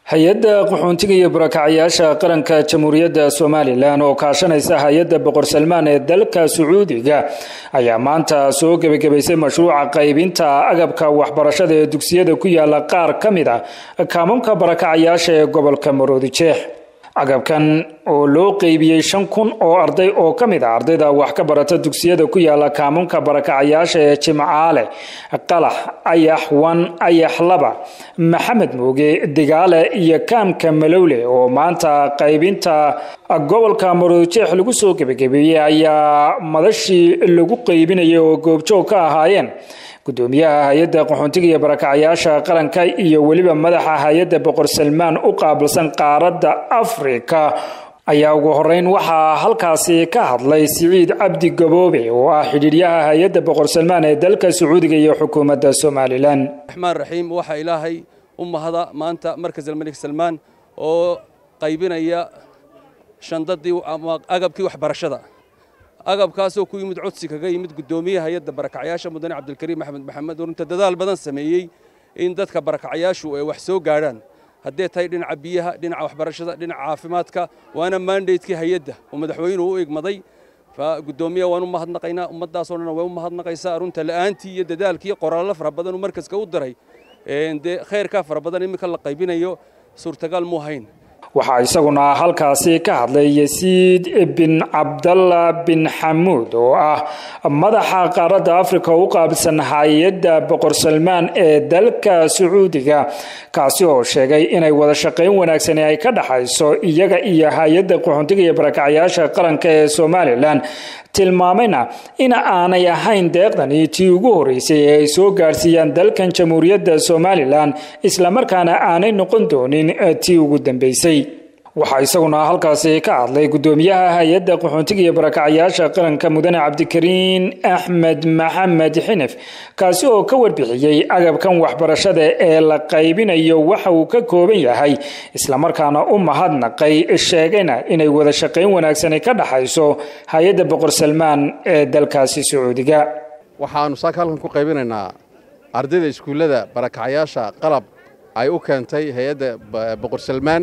hay-adda qaxoontiga iyo barakacyaasha qaranka jamhuuriyadda somalilan oo kaashanaysa hay-adda boqor salmaan ee dalka sacuudiga ayaa maanta soo gebagabaysay mashruuca qaybinta agabka waxbarashada ee dugsiyada ku yaala qaar ka mid a kaamamka barakacyaasha ee gobolka maroodijeex agabkan oo loo qeybiyey shan kun oo arday oo ka mid a ardayda wax ka barata dugsiyada ku yaala kaamamka barakacayaasha ee jimcaale qalax ayax wan ayax laba maxamed mooge digaale iyo kaamka malowle oo maanta qaybinta gobolka maroodijeex lagu soo gebagabeeyey ayaa madashii lagu qaybinayay oo goobjoog ka ahaayeen gudoomiyaha hay-adda qaxoontiga iyo barakacyaasha qaranka iyo weliba madaxa hay-adda boqor salmaan u qaabilsan qaaradda afrika ayaa ugu horeyn waxaa halkaasi ka hadlay siciid cabdi gaboobe oo ah xidhiidyaha hay-adda boqor salmaan ee dalka sacuudiga iyo xukuumadda somalilan raxmaan raxiim waxaa ilaahay u mahada maanta markas almalik salmaan oo qaybinaya shandadii ama agabkii waxbarashada agabkaasoo ku yimid codsi kaga yimid guddoomiyaha hay-adda barakacyaasha mudane cabdilkariim axmed maxamed oo runta dadaal badan sameeyey in dadka barakacyaashu ay wax soo gaadhaan haddee tahay dhinaca biyaha dhinaca waxbarashada dhinaca caafimaadka waana mandatekii hay-adda oo madaxweynuhu u igmaday guddoomiyaha waan u mahadnaqaynaa ummaddaasoo dhan way u mahadnaqaysaa runta la'aantii iyo dadaalkii qoraallo fara badan uu markaska u diray dee khayrkaa fara badan iminka la qaybinayo suurtagal muu hayn waxaa isaguna halkaasi ka hadlay yasiid bin cabdalla bin xamuud oo ah madaxa qaaradda afrika u qaabilsan hay-adda boqor salmaan ee dalka sacuudiga kaasi oo sheegay inay wada shaqayn wanaagsani ay ka dhaxayso iyaga iyo hay-adda qaxoontiga iyo barakacyaasha qaranka ee somalilan tilmaamayna in aanay ahayn deeqdani tii ugu horeysay ee ay soo gaadhsiiyaan dalkan jamhuuriyadda somalilan islamarkaana aanay noqon doonin tii ugu dambeysay waxaa isaguna halkaasi ka hadlay guddoomiyaha hay-adda qaxoontiga iyo barakacyaasha qaranka mudane cabdikariin axmed maxamed xinif kaasi oo ka warbixiyey agabkan waxbarashada ee la qaybinayo waxa uu ka kooban yahay islamarkaana u mahadnaqay sheegayna inay wada shaqayn wanaagsani ka dhaxayso hay-adda boqor salmaan ee dalkaasi sacuudiga waxaannu saaka halkan ku qaybinaynaa ardayda iskuullada barakacyaasha qalab ay u keentay hay-adda boqor salmaan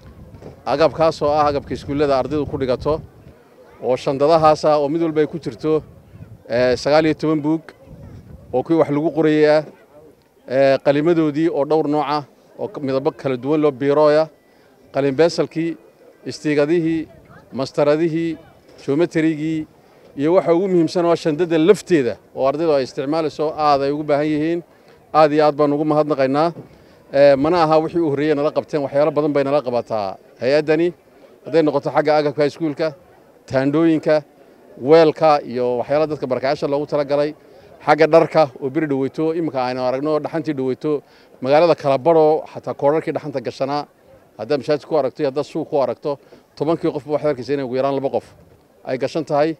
agabkaasoo ah agabka iskuullada ardaydu ku dhigato oo shandadahaasa oo mid walba ay ku jirto sagaal iyo toban buug oo kuwii wax lagu qorayey ah qalimadoodii oo dhowr nooca oo midabo kala duwan loo biirooya qalinbeesalkii istiigadihii mastaradihii jometarigii iyo waxa ugu muhiimsan waa shandada lafteeda oo ardaydu ay isticmaalayso aad ay ugu baahan yihiin aad iyo aad baan ugu mahadnaqaynaa mana aha wixii u horreeyey nala qabteen waxyaalo badan bay nala qabataa hay-addani hadday noqoto xagga agabka iskuulka taandhooyinka weelka iyo waxyaala dadka barakacyaasha loogu talagalay xagga dharka oo beri dhaweyto iminka aynu aragno dhaxantii dhaweyto magaalada kala badhoo xataa koodharkii dhaxanta gashanaa haddaad mashaajid ku aragto iyo haddaad suuq ku aragto tobankii qofba waxaad arkaysa inay ugu yaraan laba qof ay gashan tahay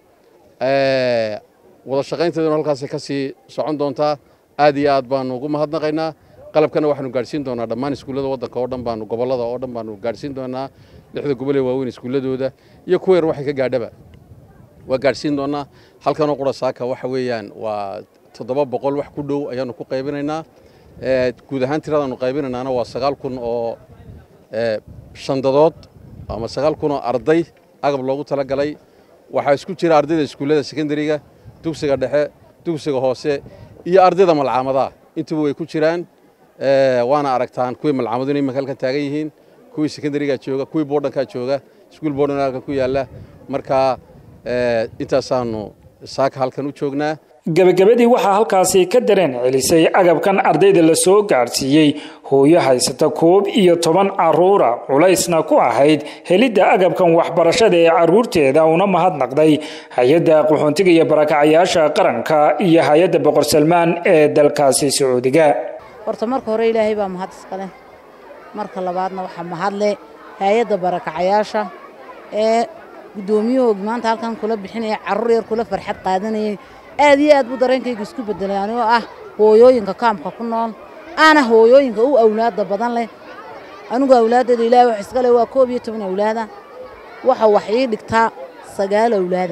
wada shaqaynteeduna halkaasay ka sii socon doontaa aad iyo aad baanu ugu mahadnaqaynaa qalabkana waxaanu gaadhsiin doonaa dhammaan iskuullada waddanka oo dhan baanu gobollada oo dhan baanu gaadhsiin doonaa lixda gobol ee waaweyn iskuulladooda iyo kuwa yar waxay ka gaadhaba waa gaadhsiin doonaa halkanoo qura saaka waxa weeyaan waa toddoba boqol wax ku dhow ayaanu ku qaybinaynaa guud ahaan tiradaanu qaybinaynaana waa sagaal kun oo shandadood ama sagaal kun oo arday agab loogu talagalay waxaa isku jira ardayda iskuullada sekondariga dugsiga dhexe dugsiga hoose iyo ardayda malcaamadaha intuba way ku jiraan waana aragtaan kuwii malcaamaduna imanka halkan taagan yihiin kuwii sekondarigaa jooga kuwii boodhankaa jooga iskuul boodhan halkan ku yaalla marka intaasaanu saaka halkan u joognaa gebagabadii waxaa halkaasi ka dareen celisay agabkan ardayda la soo gaadhsiiyey hooyo haysata koob iyo toban caruura culaysna ku ahayd helidda agabkan waxbarashada ee caruurteeda una mahadnaqday hay-adda qaxoontiga iyo barakacyaasha qaranka iyo hay-adda boqor salmaan ee dalkaasi sacuudiga horta marka hore ilaahay baa mahad iskale marka labaadna waxaa mahadle hay-adda barakacayaasha ee guddoomiyahoogi maanta halkan kula bixinaya carruur yar kula farxad qaadanayay aad iyo aad buu dareenkayga isku beddelay anigoo ah hooyooyinka kaamka ku nool aana hooyooyinka u awlaadda badan leh anigu awlaaddeeda ilaahay wax iska leh waa koob iyo toban awlaada waxa wax ii dhigtaa sagaal awlaada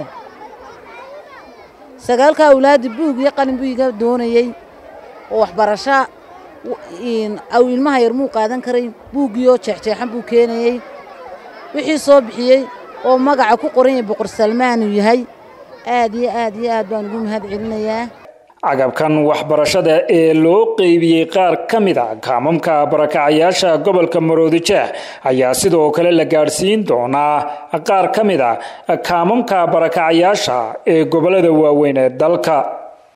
sagaalka awlaadda buug iyo qalin buu iga doonayey oo waxbarasho aw ilmaha yar muu qaadan karay buuggiioo jeexjeexan buu keenayey wixii soo bixiyey oo magaca ku qoran yahay boqor salmaanuu yahay aad iyo aad iyo aad baan ugu mahad celinayaa agabkan waxbarashada ee loo qeybiyey qaar ka mid a kaamamka barakacayaasha gobolka maroodijeex ayaa sidoo kale la gaadhsiin doonaa qaar ka mid a kaamamka barakacayaasha ee gobollada waaweyn ee dalka